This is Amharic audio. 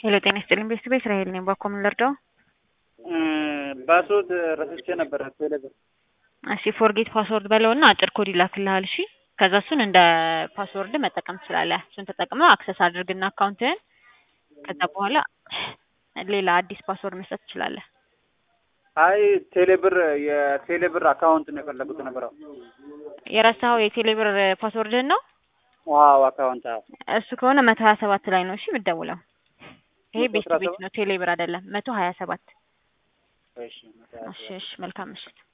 ሄሎ ጤና ይስጥልኝ ቤተሰብ እስራኤል ነኝ። ባኮ ምን ልርዳው? ፓስወርድ ረስቼ ነበረ ቴሌብር። እሺ ፎርጌት ፓስወርድ በለውና አጭር ኮድ ይላክልሃል። እሺ ከዛ እሱን እንደ ፓስወርድ መጠቀም ትችላለህ። እሱን ተጠቅመህ አክሰስ አድርግና አካውንትህን ከዛ በኋላ ሌላ አዲስ ፓስወርድ መስጠት ትችላለህ። አይ ቴሌብር የቴሌብር አካውንት ነው የፈለጉት ነበረው። የረሳኸው የቴሌብር ፓስወርድህን ነው? ዋው አካውንት አዎ። እሱ ከሆነ መቶ ሀያ ሰባት ላይ ነው እሺ የምትደውለው። ይሄ ቤት አስራ ቤት ሰባት ነው ቴሌብር አይደለም። መቶ ሀያ ሰባት እሺ እሺ እሺ መልካም ምሽት።